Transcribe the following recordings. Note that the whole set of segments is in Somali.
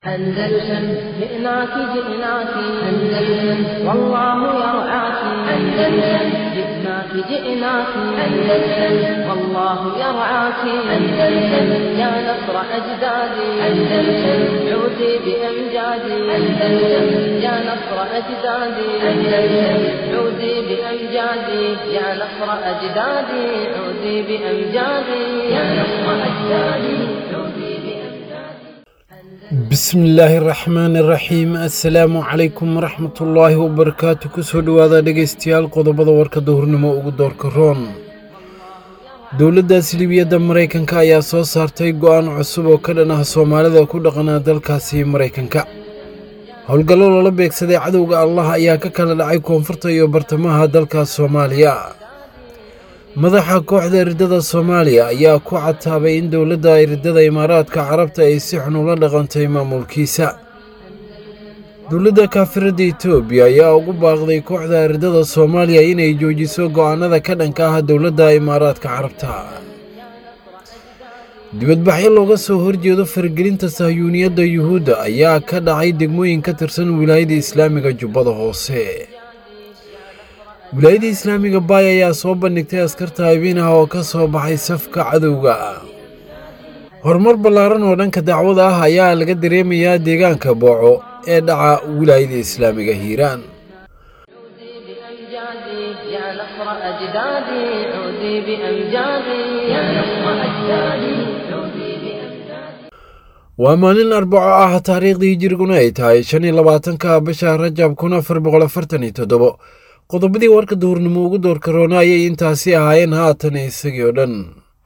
أندلسن جئناك جئناك أندلسن والله يرعاك أندلسن جئناك جئناك أندلسن والله يرعاك أندلسن يا نصر أجدادي أندلسن عودي بأمجادي أندلسن يا نصر أجدادي أندلسن عودي بأمجادي يا نصر أجدادي عودي بأمجادي يا نصر أجدادي عودي بأمجادي bismillaahi raxmaani raxiim assalaamu calaykum waraxmatullaahi wabarakaatu kusoo dhowaada dhegaystayaal qodobada warka duhurnimo ugu doorka roon dowladda silibiyadda maraykanka ayaa soo saartay go'aan cusub oo ka dhan ah soomaalida ku dhaqanaa dalkaasi maraykanka howlgallo loola beegsaday cadowga allah ayaa ka kala dhacay koonfurta iyo bartamaha dalka soomaaliya madaxa kooxda iridada soomaaliya ayaa ku cataabay in dowladda iridada imaaraadka carabta ay si xun ula dhaqantay maamulkiisa dowladda kaafiradda etoobiya ayaa ugu baaqday kooxda iridada soomaaliya inay joojiso go'aanada ka dhanka ah dowladda imaaraadka carabta dibadbaxyo looga soo horjeedo faragelinta sahyuuniyadda yuhuudda ayaa ka dhacay degmooyin ka tirsan wilaayada islaamiga jubbada hoose wilaayada islaamiga baay ayaa soo bandhigtay askarta habeinaha oo ka soo baxay safka cadowga horumar ballaaran oo dhanka dacwada ah ayaa laga dareemayaa deegaanka booco ee dhaca wilaayada islaamiga hiiraan بأمجادي يا نصر أجدادي عودي بأمجادي يا نصر أجدادي عودي بأمجادي waa maalin arbaco ah taariikhdii hijiriguna ay tahay shan iyo labaatanka bisha rajab kun afar boqol afartan iyo toddobo qodobadii warka duhurnimo ugu doorka roona ayay intaasi ahaayeen haatan isagii oo dhan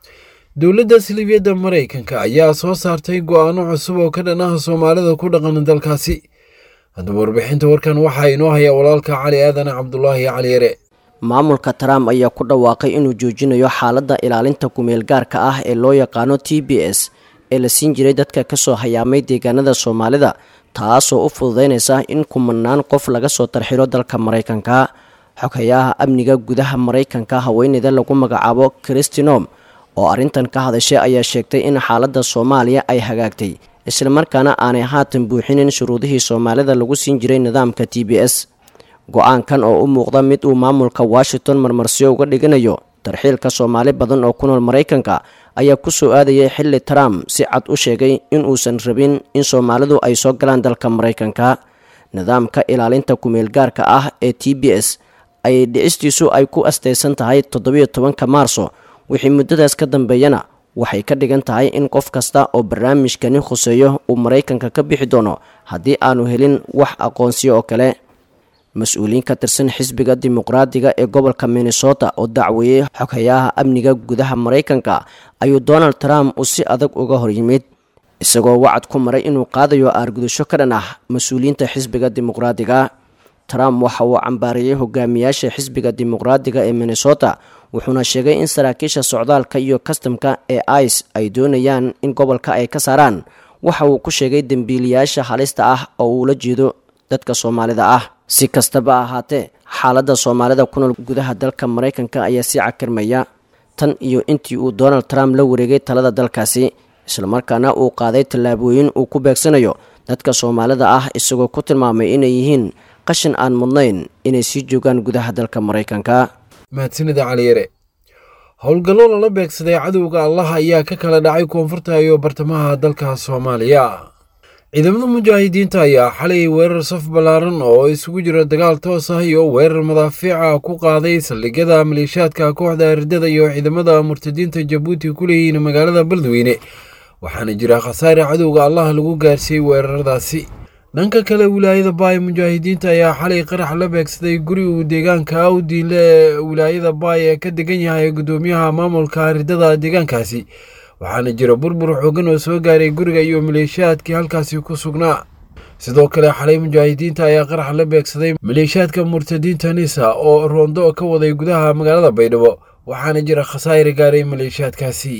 dowladda silibiyadda maraykanka ayaa soo saartay go'aano cusub oo ka dhan ah soomaalida ku dhaqan dalkaasi haddaba warbixinta warkan waxaa inoo haya walaalka cali aadan cabdulaahi cali yare maamulka trump ayaa ku dhawaaqay inuu joojinayo xaaladda ilaalinta kumeel gaarka ah ee loo yaqaano t b s ee la siin jiray dadka kasoo hayaamay deegaanada soomaalida taasoo u fududeynaysa in kumanaan qof laga soo tarxilo dalka maraykanka xoghayaha amniga gudaha maraykanka haweeneyda lagu magacaabo christinom oo arrintan ka hadashay ayaa sheegtay in xaaladda soomaaliya ay hagaagtay islamarkaana aanay haatan buuxinin shuruudihii soomaalida lagu siin jiray nidaamka t b s go-aankan oo u muuqda mid uu maamulka washington marmarsiyo uga dhiganayo tarxiilka soomaali badan oo ku nool maraykanka ayaa ku soo aadayay xilli trump si cad u sheegay in uusan rabin in soomaalidu ay soo galaan dalka maraykanka nidaamka ilaalinta kumeel gaarka ah ee t b s ay dhicistiisu ay ku astaysan tahay toddobiyo tobanka maarso wixii muddadaas ka dambeeyana waxay ka dhigan tahay in qof kasta oo barnaamijkani khuseeyo uu maraykanka ka bixi doono haddii aanu helin wax aqoonsiyo oo kale mas-uuliyiin ka tirsan xisbiga dimuqraadiga ee gobolka minnesota oo dacweeyey xoghayaha amniga gudaha maraykanka ayuu donald trump uu si adag uga hor yimid isagoo wacad ku maray inuu qaadayo aargudasho ka dhan ah mas-uuliyiinta xisbiga dimuqraadiga trump waxa uu cambaariyey hogaamiyaasha xisbiga dimuqraadiga ee minnesota wuxuuna sheegay in saraakiisha socdaalka iyo kastamka ee ice ay doonayaan in gobolka ay ka saaraan waxa uu ku sheegay dembiiliyaasha halista ah oo uula jeedo dadka soomaalida ah si kastaba ahaatee xaaladda soomaalida ku nool gudaha dalka maraykanka ayaa sii cakirmaya tan iyo intii uu donald trump la wareegay talada dalkaasi islamarkaana uu qaaday tallaabooyin uu ku beegsanayo dadka soomaalida ah isagoo ku tilmaamay inay yihiin qashin aan mudnayn inay sii joogaan gudaha dalka maraykanka mahadsanida cali yare howlgallo lala beegsaday cadowga allah ayaa ka kala dhacay koonfurta iyo bartamaha dalka soomaaliya ciidamada mujaahidiinta ayaa xalay weerar saf ballaaran oo isugu jira dagaal toos ah iyo weerar madaafiica ku qaaday saldhigyada maleeshaadka kooxda ardada iyo ciidamada murtadiinta jabuuti ku leeyihiin magaalada beledweyne waxaana jira khasaare cadowga allah lagu gaarsiiyey weeraradaasi dhanka kale wilaayada baay mujaahidiinta ayaa xalay qarax la beegsaday guri uu deegaanka awdiinle ee wilaayada baay ee ka degan yahay gudoomiyaha maamulka ridada deegaankaasi waxaana jira burbur xoogan oo soo gaaray guriga iyo maleeshiyaadkii halkaasi ku sugnaa sidoo kale xalay mujaahidiinta ayaa qarax la beegsaday maleeshiyaadka murtadiinta nisa oo roondo ka waday gudaha magaalada baydhabo waxaana jira khasaare gaaray maleeshiyaadkaasi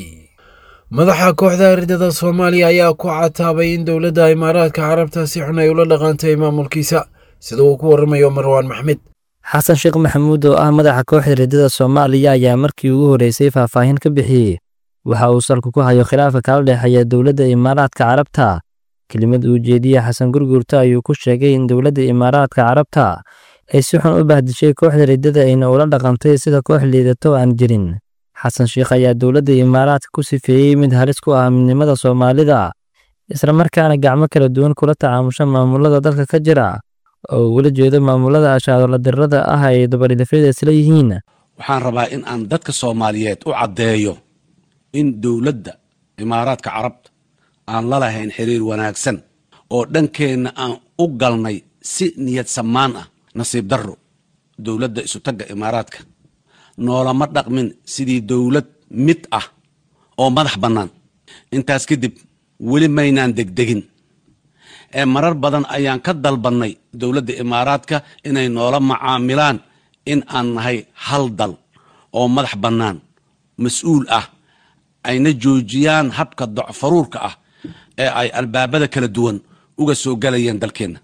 madaxa kooxda ridada soomaaliya ayaa ku cataabay in dowladda imaaraadka carabta si xun ay ula dhaqantay maamulkiisa sida uu ku waramayo marwaan maxmed xasan sheekh maxamuud oo ah madaxa kooxda ridada soomaaliya ayaa markii ugu horreysay faahfaahin ka bixiyey waxa uu salku ku hayo khilaafka kala dhexeeya dowladda imaaraadka carabta kelimad uu jeediye xasan gurguurta ayuu ku sheegay in dowladda imaaraadka carabta ay si xun u bahdishay kooxda riddada ayna ula dhaqantay sida koox liidato aan jirin xasan sheikh ayaa dowladda imaaraadka ku sifeeyey mid halis ku ah midnimada soomaalida islamarkaana gacmo kala duwan kula tacaamusha maamulada dalka ka jira oo ugula jeedo maamulada ashaadola dirrada ah ay dabaridafyada isla yihiin waxaan rabaa in aan dadka soomaaliyeed u caddeeyo in dowladda imaaraadka carabta aan la lahayn xiriir wanaagsan oo dhankeenna aan u galnay si niyad samaan ah nasiib darro dowladda isutagga imaaraadka noolama dhaqmin sidii dowlad mid ah oo madax bannaan intaas kadib weli maynaan degdegin ee marar badan ayaan ka dalbannay dowladda imaaraadka inay noola macaamilaan in aan nahay hal dal oo madax bannaan mas-uul ah ayna joojiyaan habka docfaruurka ah ee ay albaabada kala duwan uga soo galayeen dalkeenna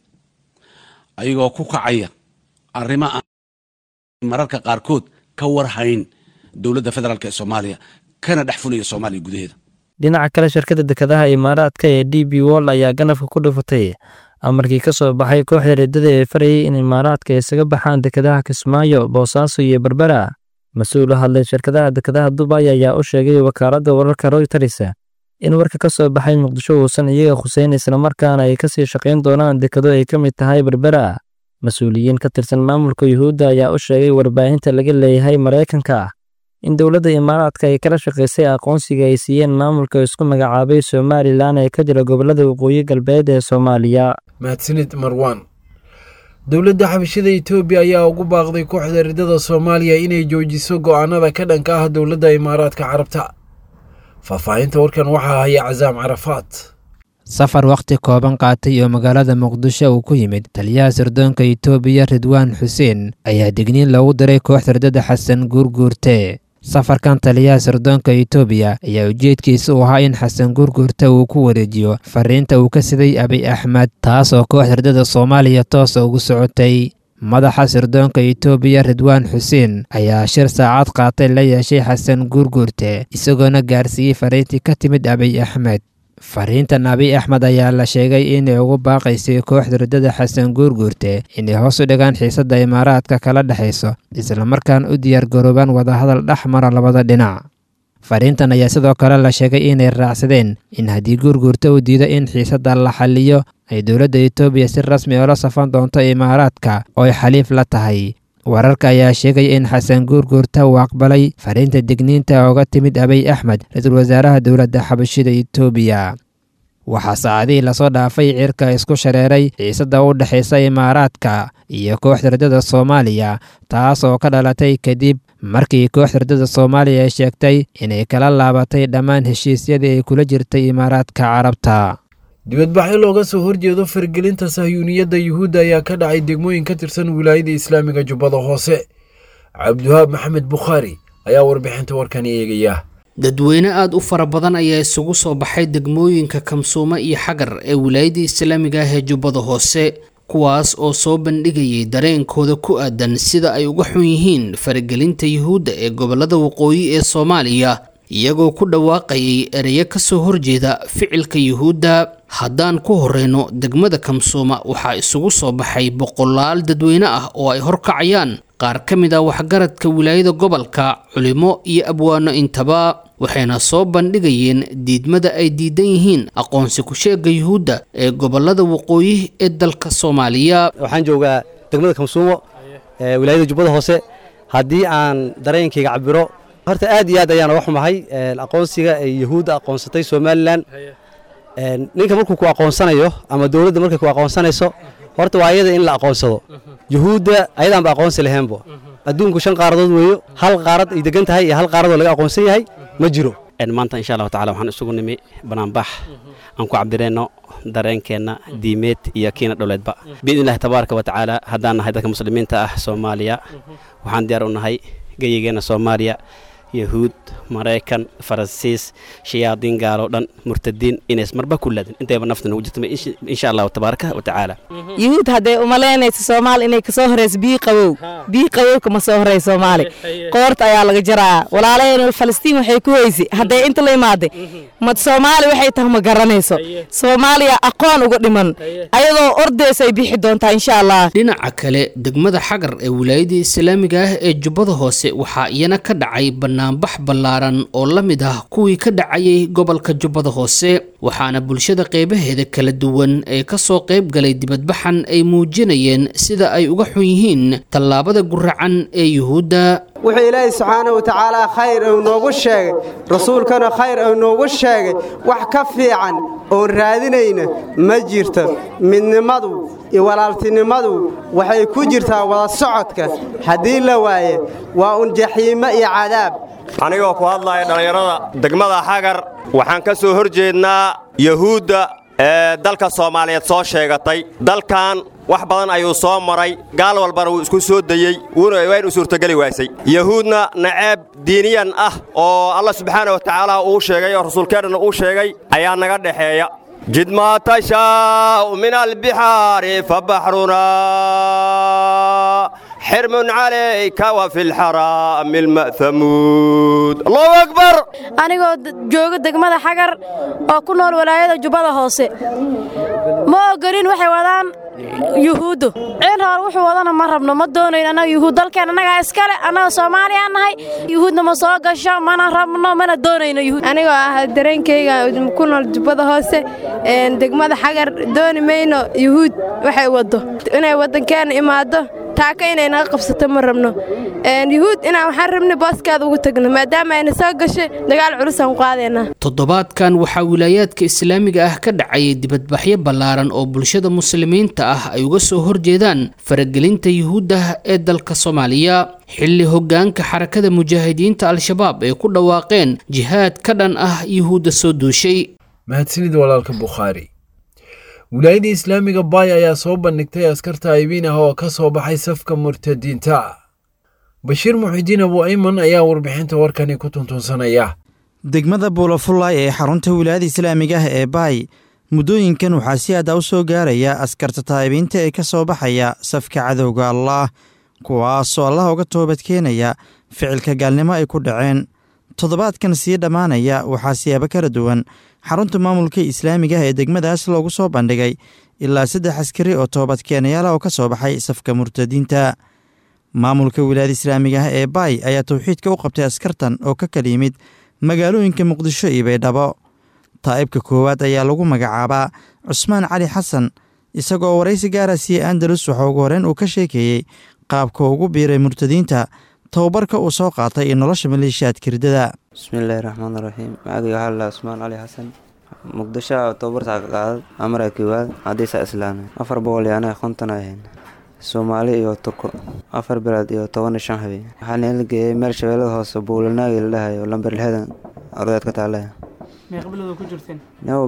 ayagoo ku kacaya arrimo aan mararka qaarkood ka warhayn dowladda federaalk ee soomaaliya kana dhex fulaya soomaaliya gudaheeda dhinaca kale shirkadda dekedaha imaaraadka ee d b wol ayaa ganafka ku dhufatay amarkii ka soo baxay kooxda riddada ee farayay in imaaraadka isaga baxaan dekedaha kismaayo boosaaso iyo berbera mas-uul u hadlay shirkadaha dekedaha dubay ayaa u sheegay wakaaladda wararka royters in warka ka soo baxay muqdisho uusan iyaga khuseyn islamarkaana ay kasii shaqayn doonaan dekado ay ka mid tahay berbera mas-uuliyiin ka tirsan maamulka yuhuudda ayaa u sheegay warbaahinta laga leeyahay maraykanka in dowladda imaaraadka ay kala shaqaysay aqoonsiga ay siiyeen maamulka isku magacaabay somalilan ee ka jira gobollada waqooyi galbeed ee soomaaliya mahadsanid marwan dowladda xabashada etoobiya ayaa ugu baaqday kooxda riddada soomaaliya inay joojiso go'aanada ka dhanka ah dowladda imaaraadka carabta faahfaahinta warkan waxaa haya casaam carafaad safar wakhti kooban qaatay oo magaalada muqdisho uu ku yimid taliyaha sirdoonka itoobiya ridwaan xuseen ayaa digniin loogu diray kooxda riddada xasan guurguurte safarkan taliyaha sirdoonka itoobiya ayaa ujeedkiisa u ahaa in xasan guurguurte uu ku wareejiyo fariinta uu ka siday abiy axmed taas oo kooxda riddada soomaaliya toosa ugu socotay madaxa sirdoonka itoobiya ridwaan xuseen ayaa shir saacad qaatay la yeeshay xasan guurguurte isagoona gaarsiiyey fariintii ka timid abiy axmed fariintan abiy axmed ayaa la sheegay inay ugu baaqaysay kooxda riddada xasan guurguurte inay hoos u dhigaan xiisadda imaaraadka kala dhexayso islamarkaana u diyaargaroobaan wadahadal dhex mara labada dhinac fariintan ayaa sidoo kale la sheegay inay raacsadeen in haddii guurguurta uu diido in xiisadda la xaliyo ay dowladda etoobiya si rasmi oola safan doonto imaaraadka oo ay xaliif la tahay wararka ayaa sheegaya in xasan guurguurta uu aqbalay fariinta digniinta ooga timid abiy axmed ra-iisul wasaaraha dowladda xabashida etoobiya waxaa saacadihii lasoo dhaafay cirka isku shareeray xiisadda u dhexaysa imaaraadka iyo kooxda riddada soomaaliya taas oo ka dhalatay kadib markii kooxda riddada soomaaliya ay sheegtay inay kala laabatay dhammaan heshiisyadii ay kula jirtay imaaraadka carabta dibadbaxyo looga soo horjeedo fargelinta sahyuuniyadda yuhuudda ayaa ka dhacay degmooyin ka tirsan wilaayada islaamiga jubbada hoose cabdiwahaab maxamed bukhaari ayaa warbixinta warkan eegaya dadweyne aada u fara badan ayaa isugu soo baxay degmooyinka kamsuumo iyo xagar ee wilaayada islaamiga ah ee jubbada hoose kuwaas oo soo bandhigayay dareenkooda ku aadan sida ay uga xun yihiin faragelinta yuhuudda ee gobolada waqooyi ee soomaaliya iyagoo ku dhawaaqayay ereyo kasoo horjeeda ficilka yuhuudda haddaan ku horeyno degmada kamsuuma waxaa isugu soo baxay boqolaal dadweyne ah oo ay horkacayaan qaar ka mid ah waxgaradka wilaayada gobolka culimo iyo abwaano intaba waxayna soo bandhigayeen diidmada ay diidan yihiin aqoonsi ku-sheega yuhuudda ee gobolada waqooyi ee dalka soomaaliya waxaan joogaa degmada kamsuumo ee wilaayada jubbada hoose haddii aan dareenkayga cabiro horta aad iyo aad ayaan uga xumahay aqoonsiga ay yuhuudda aqoonsatay somalilan ninka markuu ku aqoonsanayo ama dowladda markay ku aqoonsanayso horta waa ayada in la aqoonsado yuhuudda ayadaanba aqoonsi laheenbo adduunku shan qaaradood weeyo hal qaarad ay degan tahay iyo hal qaaradoo laga aqoonsan yahay ma jiro maanta insha allahu tacala waxaan isugu nimi banaanbax aan ku cabireenno dareenkeenna diimeed iyo kiina dholeedba biidni illahi tabaaraka wa tacaala haddaan nahay dadka muslimiinta ah soomaaliya waxaan diyaar u nahay geyigeenna soomaaliya yahuud maraykan faransiis shayaadiin gaaloo dhan murtadiin inays marba ku laadin intayba nafta nagu jirta insha allahu tabaaraka wa tacaala yuhuud hadday umalaynayso soomaali inay kasoo horeyso bii qabow bii qabowka ma soo horey soomaali qoorta ayaa laga jaraa walaalaheen falastiin waxay ku heysay hadday inta la imaaday mad soomaali waxay tahay ma garanayso soomaaliya aqoon uga dhiman ayadoo ordeysa ay bixi doontaa insha allah dhinaca kale degmada xagar ee wilaayada islaamiga ah ee jubbada hoose waxaa iyana ka dhacay banaanbax ballaaran oo la mid ah kuwii ka dhacayay gobolka jubbada hoose waxaana bulshada qeybaheeda kala duwan ee kasoo qayb galay dibadbaxan ay muujinayeen sida ay uga xun yihiin tallaabada guracan ee yuhuudda wuxuu ilaahay subxaana wa tacaala khayr uu noogu sheegay rasuulkana khayr uu noogu sheegay wax ka fiican oon raadinayna ma jirto midnimadu iyo walaaltinimadu waxay ku jirtaa wada socodka haddii la waaye waa un jaxiimo iyo cadaab anigoo ku hadlaya dhallinyarada degmada xagar waxaan ka soo hor jeednaa yahuudda ee dalka soomaaliyeed soo sheegatay dalkan wax badan ayuu soo maray gaal walbana wuu isku soo dayey waynu suurtogeli waasay yahuudna naceeb diiniyan ah oo allah subxaana wa tacaala uu sheegay oo rasuulkeennana uu sheegay ayaa naga dhexeeya jid maa tashaa'u min albixaari fabaxrunaa xirmun calayka wa fi lxaraami alma'hamuud allahu akbar anigoo jooga degmada xagar oo ku nool walaayada jubbada hoose ma ogolin waxay wadaan yuhuuddu ciil hoor wuxuu wadana ma rabno ma doonayn annaga yuhuud dalkeen annagaa iskale annaga soomaaliyaa nahay yuhuudna ma soo gasho mana rabno mana doonayno yuhuud anigoo ah dareenkayga ku nool jubbada hoose degmada xagar dooni mayno yuhuud waxay waddo inay waddankeena imaaddo taaka inay naga qabsato ma rabno yuhuud inaan waxaan rabnay booskaada ugu tagno maadaama ayna soo gashay dagaal culusaan ku qaadaynaa toddobaadkan waxaa wilaayaadka islaamiga ah ka dhacayay dibadbaxyo ballaaran oo bulshada muslimiinta ah ay uga soo horjeedaan faragelinta yuhuudda ee dalka soomaaliya xilli hoggaanka xarakada mujaahidiinta al-shabaab ay ku dhawaaqeen jihaad ka dhan ah yuhuudda soo duushay mahadsanid walaalka bukhaari wilaayadda islaamiga baay ayaa soo bandhigtay askarta aybiin ah oo ka soo baxay safka murtadiinta bashiir muxidiin abu ayman ayaa warbixinta warkani ku tuntunsanaya degmada buulafullaay ee xarunta wilaayada islaamiga ah ee baay muddooyinkan waxaa si aada u soo gaaraya askarta taa'ibiinta ee ka soo baxaya safka cadowga allaah kuwaasoo allah uga toobadkeenaya ficilka gaalnimo ay ku dhaceen toddobaadkan sii dhammaanaya waxaa siyaabo kala duwan xarunta maamulka islaamiga ah ee degmadaas loogu soo bandhigay ilaa saddex askari oo toobadkeenayaala oo ka soo baxay safka murtadiinta maamulka wilaayada islaamiga ah ee baay ayaa towxiidka u qabtay askartan oo ka kala yimid magaalooyinka muqdisho iyo baydhabo taa'ibka koowaad ayaa lagu magacaabaa cusmaan cali xasan isagoo waraysi gaara siiyey andalus waxa ugu horeen uu ka sheekeeyey qaabka ugu biiray murtadiinta tababarka uu soo qaatay iyo nolosha maleeshiyaadka ridada bismillaahi raxmaan raxiim magacayga waxaa lalaa cusmaan cali xasan muqdisho tababarta ka qaadad amara koowaad hadiisa islaamay afar boqol iyo anaga konton ahayn soomaali iyo turko afar bilood iyo toban iyo shan habeen waxaa nala geeyey meel shabeellada hoose buulanaagi la dhahayo lamber lixdan ardaad ka taalaya meeqa bilood ku jirteen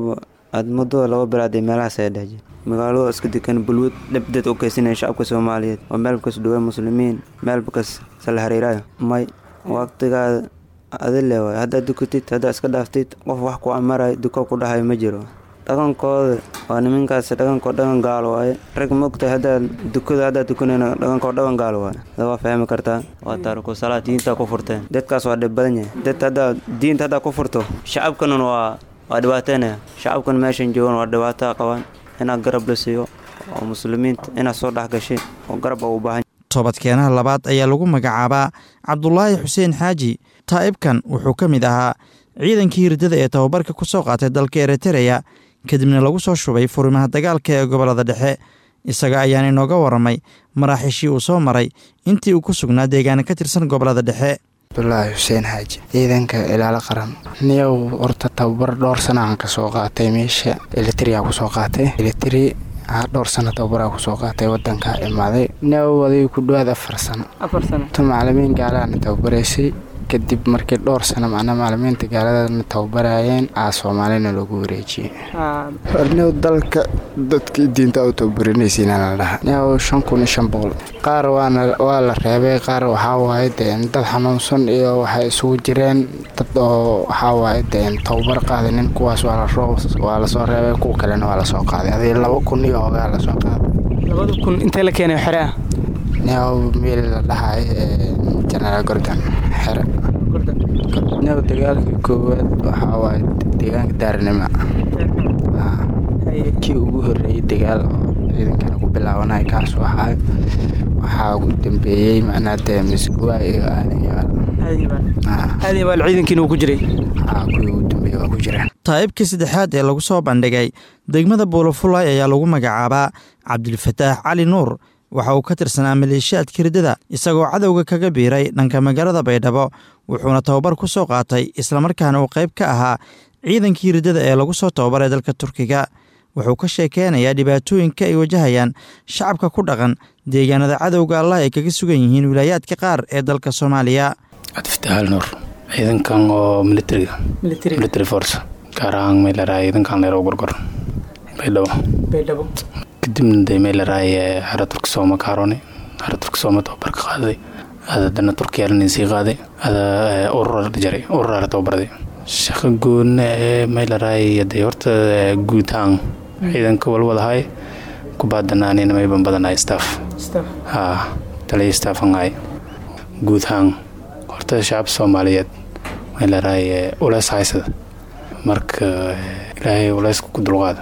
aad muddo laba bilood iyo meelahaas ay dhehjeen magaalada iska degan bulwad dhabdeed u keysanaya shacabka soomaaliyeed oo meelbakas dhawaa muslimiin meelbakas sala xiriiraayo may waqtigaada adile waay haddaad dukatid haddaad iska dhaaftid qof wax ku amarayo duko ku dhahayo ma jiro dhaqankooda waa niminkaas dhaqankoo dhaqan gaalo waaye rag mogtahay haddaad dukada haddaad dukanayna dhaqankoo dhaqan gaalo waaye ada waa fahmi kartaa waa taariku salaad diintaa ku furteen dadkaas waa dhib badan yahay dad haddaa diinta haddaa ku furto shacabkanan waa waa dhibaateynaya shacabkan meeshan joogan waa dhibaataa qabaan inaad garab la siiyo oo muslimiinta inaad soo dhex gashay oo garab u baahan toobadkeenaha labaad ayaa lagu magacaabaa cabdulaahi xuseen xaaji taa'ibkan wuxuu ka mid ahaa ciidankii hirdada ee tababarka ku soo qaatay dalka eritereya kadibna lagu soo shubay furimaha dagaalka ee gobollada dhexe isaga ayaan inooga warramay maraaxiishii uu soo maray intii uu ku sugnaa deegaana ka tirsan gobollada dhexe abdulaahi xuseen xaaji ciidanka ilaalo qaran niyow horta tababar dhowr sana aan ka soo qaatay meesha elitria kusoo qaatay elitri dhowr sano tababaraa kusoo qaatay wadanka imaaday niyow aday ku dhawaad afar sano afar sano tu macalimiin gaalaana tababaraysay kadib markii dhowr sano macnaa macalimiinta gaaladana tababarayeen aa soomaalina loogu wareejiyey hornew dalka dadkii diinta u tababarinaysiina la dhaha new shan kun iyo shan boqol qaar waana waa la reebay qaar waxaa waaye deen dad xanuunsan iyo waxay isugu jireen dad oo waxaa waaye deen tababar qaadanin kuwaas waa la roo waa lasoo reebay kuwa kalena waa lasoo qaaday adii laba kun iyo hoogaa lasoo qaaday labada kun intee la keenay xere ah new meel la dhahay jenaraal gordon xere new dagaalkii koowaad waxaa waaye deegaanka daarnimo kii ugu horreeyey dagaal oo ciidankana ku bilaabanay kaas waxaa waxaa ugu dambeeyey macnaa dee misguwa iyo aadanyaal aadayabaal ciidankiina uu ku jiray kuwii ugu dambeeyey waa ku jiraan taa'ibkii saddexaad ee lagu soo bandhigay degmada buulafulay ayaa lagu magacaabaa cabdilfataax cali nuur waxa uu ka tirsanaa maleeshiyaadka riddada isagoo cadowga kaga biiray dhanka magaalada baydhabo wuxuuna tababar ku soo qaatay islamarkaana uu qayb ka ahaa ciidankii riddada ee lagu soo tababaray dalka turkiga wuxuu ka sheekeynayaa dhibaatooyinka ay wajahayaan shacabka ku dhaqan deegaanada cadowga allah ay kaga sugan yihiin wilaayaadka qaar ee dalka soomaaliya cabdifataxal nuur ciidankan oo militariga military force gaar ahaan meelaraay ciidankan leero gorgor baydhabo baydhabo kadibna de meelaraay xera turki sooma kaarone xera turki sooma tababar ka qaaday ada dana turkiya lanin sii qaaday ada urur jaray urur tababarday shaqo goonna ee meelaraay de horta guutaan ciidanka walwadahay kubaadanaanina mayban badanahay staff ha taliya staffanhay guutaan horta shacab soomaaliyeed meelaraay uleys haysada marka ilaahay uleyska ku dulqaada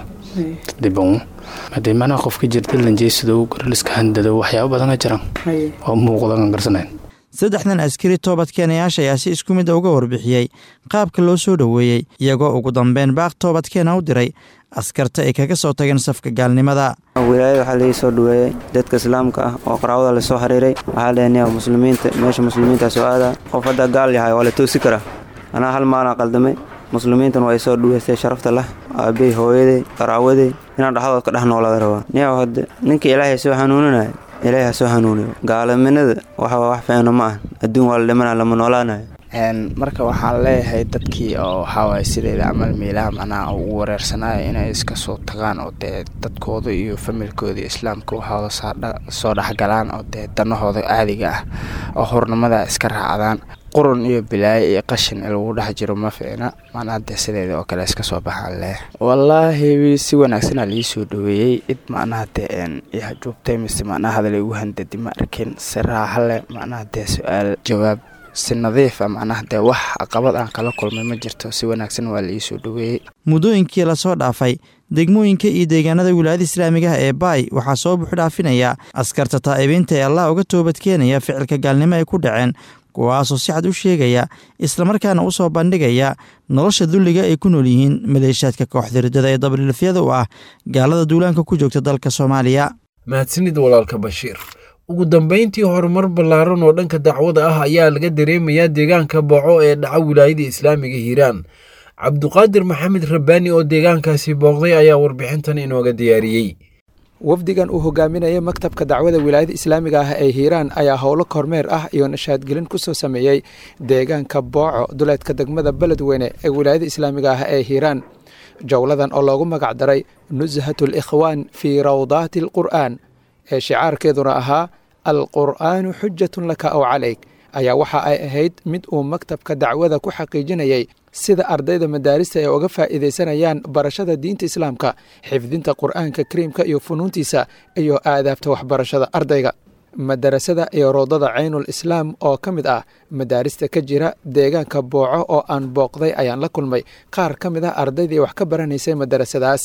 diban hadee macnaha qofka jirta lanjeysadow garaliska handado waxyaaba badana jiraan oo muuqdan garsanayn saddexdan askari toobadkeenayaasha ayaa si isku mid uga warbixiyey qaabka loo soo dhoweeyey iyagoo ugu dambeyn baaq toobadkeena u diray askarta ay kaga soo tageen safka gaalnimada wilaayada waxaa laii soo dhaweeyey dadka islaamka ah oo qaraabada lasoo xiriiray waxaa leenaya muslimiinta meesha muslimiinta soo aada qof hadda gaal yahay waa la toosi karaa anaa hal maalin qaldamay muslimiintan waa isoo dhaweystay sharafta lah aabey hooyaday qaraawaday inaan dhexdood ka dhex noolaada rabaa niyaw hadde ninka ilaahay soo hanuuninaya ilaahay ha soo hanuuniyo gaalaminada waxa wax fiicno ma ah adduun waa la dhimana lama noolaanayo marka waxaan leeyahay dadkii oo waxaawaay sideeda camal meelaha macnaha ugu wareersanaayo inay iska soo tagaan oo dee dadkooda iyo familkooda iyo islaamka waxooda soo dhexgalaan oo dee danahooda caadiga ah oo hurnimada iska raacdaan qurun iyo bilaayo iyo qashin lagu dhex jiro ma fiicna macnaha dee sideeda oo kale iska soo baxaan leh wallaahi si wanaagsanaa lii soo dhaweeyey cid macnaha dee joogtay mise macnaha hadal igu handadi ma arkin si raaxa leh macnaha dee su-aal jawaab si nadiif a macnaha dee wax caqabad aan kala kulmay ma jirto si wanaagsan waa la ii soo dhaweeyey muddooyinkii lasoo dhaafay degmooyinka iyo deegaanada wilaayada islaamigaha ee baay waxaa soo buuxdhaafinaya askarta taa'ibiinta ee allah uga toobadkeenaya ficilka gaalnimo ay ku dhaceen kuwaasoo si cad u sheegaya islamarkaana u soo bandhigaya nolosha dulliga ay ku nool yihiin maleeshaadka kooxda riddada ee dabalilafyada u ah gaalada duulaanka ku joogta dalka soomaaliya mahadsanid walaalka bashiir ugu dambayntii horumar ballaaran oo dhanka dacwada ah ayaa laga dareemayaa deegaanka booco ee dhaca wilaayada islaamiga hiiraan cabduqaadir maxamed rabbaani oo deegaankaasi booqday ayaa warbixintan inooga diyaariyey wafdigan uu hogaaminaya maktabka dacwada wilaayada islaamiga ah ee hiiraan ayaa howlo kormeer ah iyo nashaadgelin ku soo sameeyey deegaanka booco duleedka degmada beledweyne ee wilaayada islaamiga ah ee hiiraan jowladan oo loogu magac daray nushatul ikhwaan fii rawdaati alqur'aan ee shicaarkeeduna ahaa alqur'aanu xujatun laka ow calayk ayaa waxa ay ahayd mid uu maktabka dacwada ku xaqiijinayay sida ardayda madaarista ay uga faa'iidaysanayaan barashada diinta islaamka xifdinta qur'aanka kariimka iyo funuuntiisa iyo aadaabta waxbarashada ardayga madarasada iyo roodada caynul islaam oo ka mid ah madaarista ka jira deegaanka booco oo aan booqday ayaan la kulmay qaar ka mid ah ardaydii wax ka baranaysay madarasadaas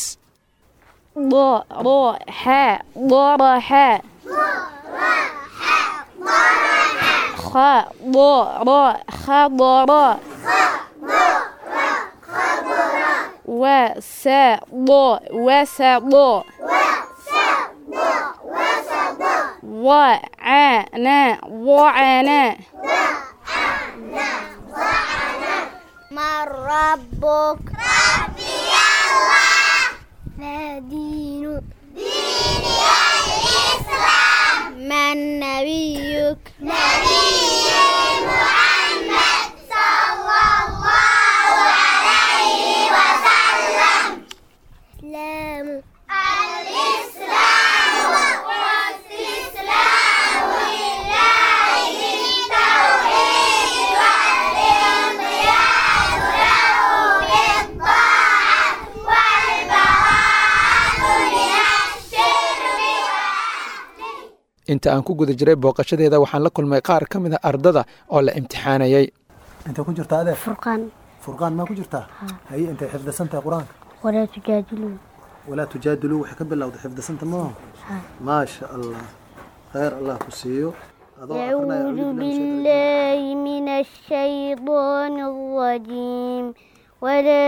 وسض وسض وعنا وعنا ما ربك ربي الله ما دينك ديني الإسلام من نبيك نبي محمد inta aan ku guda jiray booqashadeeda waxaan la kulmay qaar ka mid a ardada oo la imtixaanayay intay ku jirtaa adeer furqaan furqaan maa ku jirtaa haye intay xifdisan tahay qur-aanka walaa tujaadiluu walaa tujaadiluu waxay ka bilowday xifdisanta maaha maasha allah khayr allah ku siiyo أعوذ بالله من الشيطان الرجيم ولا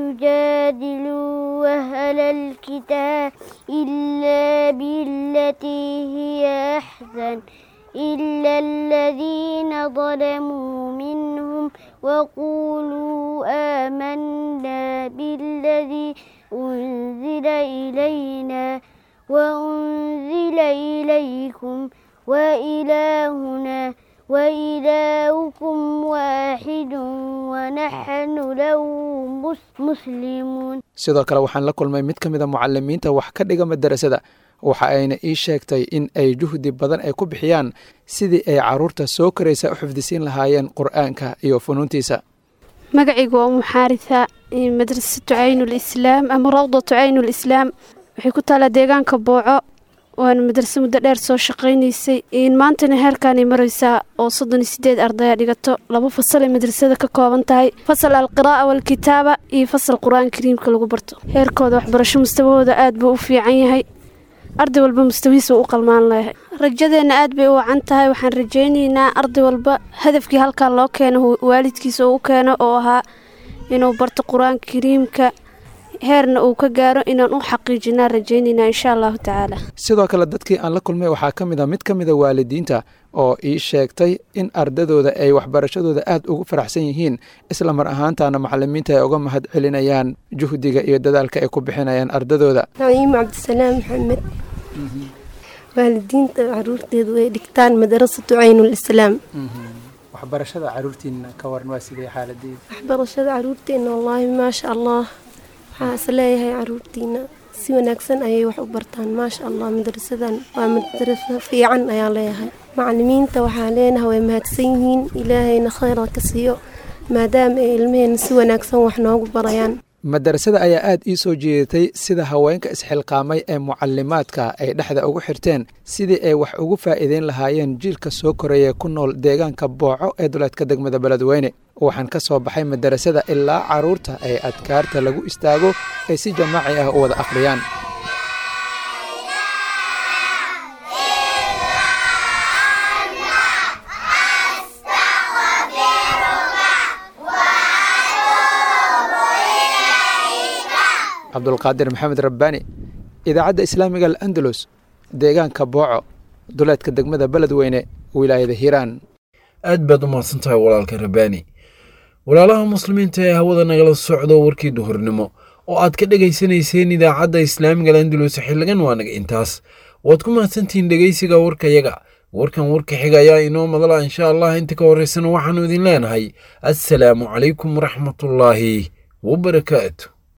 تجادلوا أهل الكتاب إلا بالتي هي أحسن إلا الذين ظلموا منهم وقولوا آمنا بالذي أنزل إلينا وأنزل إليكم وإلهنا وإلهكم واحد ونحن له مسلمون sidoo kale waxaan la kulmay mid ka mid a mucalimiinta wax ka dhiga madarasada waxa ayna ii sheegtay in ay juhdi badan ay ku bixiyaan sidii ay caruurta soo koraysa u xifdisiin lahaayeen qur'aanka iyo funuuntiisa magacaygu waa muxaarisa madrasatu caynulislaam ama rawdatu caynulislaam waxay ku taalaa deegaanka booco waana madrase muddo dheer soo shaqaynaysay maantana heerkaanay maraysaa oo soddon iyo sideed ardaya dhigato laba fasalay madrasada ka kooban tahay fasal alqiraa'a waalkitaaba iyo fasal qur-aan kariimka lagu barto heerkooda waxbarasho mustawahooda aad buu u fiican yahay arday walba mustawihiisa u qalmaan leeyahay rajadeenna aad bay u wacan tahay waxaan rajaynaynaa arday walba hadafkii halkan loo keeno waalidkiisa uu u keeno oo ahaa inuu barto qur-aanka kariimka heerna uu ka gaaro inaan u xaqiijinaa rajaynaynaa insha allahu tacaala sidoo kale dadkii aan la kulmay waxaa ka mid a mid ka mid a waalidiinta oo ii sheegtay in ardadooda ay waxbarashadooda aad ugu faraxsan yihiin isla mar ahaantaana macalimiinta ay uga mahad celinayaan juhdiga iyo dadaalka ay ku bixinayaan ardadooda naciim cabdisalaam maxamed waalidiinta caruurteedu ay dhigtaan madarasatu caynulislaam waxbarashada caruurtiina ka waran waa sidee xaaladeeda waxbarashada caruurteena wallaahi maasha allah waxaa is leeyahay caruurtiina si wanaagsan ayay wax u bartaan maasha allah madrasadan waa madraso fiican ayaa leeyahay macalimiinta waxaa leenahay way mahadsan yihiin ilaahayna khayra ka siiyo maadaama ay ilmaheena si wanaagsan wax noogu barayaan madarasada ayaa aad ii soo jeedatay sida haweenka isxilqaamay ee mucalimaadka ay dhexda ugu xirteen sidii ay wax ugu faa'iideyn lahaayeen jiilka soo koraya ku nool deegaanka booco ee duleedka degmada beledweyne waxaan ka soo baxay madarasada ilaa caruurta ay adkaarta lagu istaago ay si jamaaci ah u wada akhriyaan cabdulqaadir maxamed rabbaani idaacadda islaamiga al'andalus deegaanka booco duleedka degmada beledweyne wilaayada hiiraan aad baad u mahadsan tahay walaalka rabbaani walaalaha muslimiinta ee hawada nagala socdo warkii duhurnimo oo aad ka dhegaysanayseen idaacadda islaamiga al'andalus xilligan waa naga intaas waad ku mahadsantihiin dhegaysiga warkayaga warkan warka xiga ayaa inoo madala insha allah inta ka horraysana waxaannu idin leenahay assalaamu calaykum waraxmatullaahi wabarakaatu